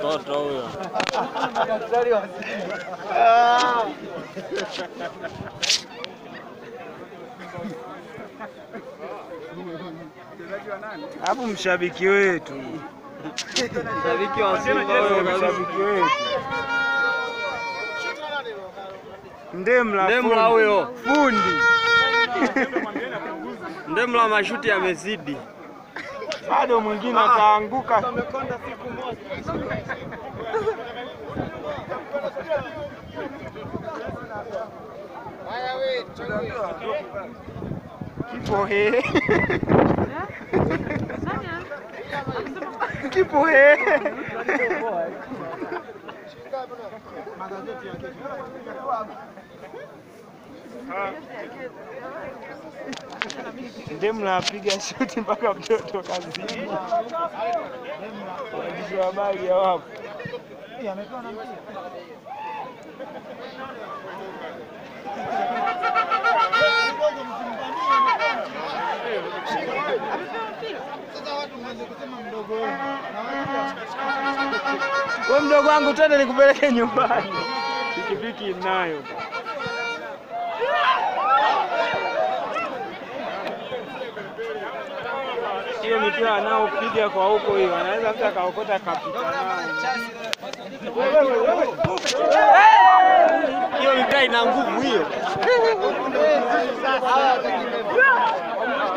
Mtoto huyo. Hapo mshabiki wetu, Shabiki wa Simba huyo kabisa. mshabiki wetu Ndemla, Ndemla fundi. huyo. fundi Ndemla mashuti yamezidi. bado mwingine ataanguka. Kipo he kipo he Ndemla apiga shuti mpaka mtoto kazima. Waandishi wa habari hawapo. We mdogo wangu, twende nikupeleke nyumbani. Pikipiki inayo. Hiyo mipira anaopiga kwa huko hiyo, anaweza mtu akaokota kapita nayo. Hiyo mipira ina nguvu hiyo.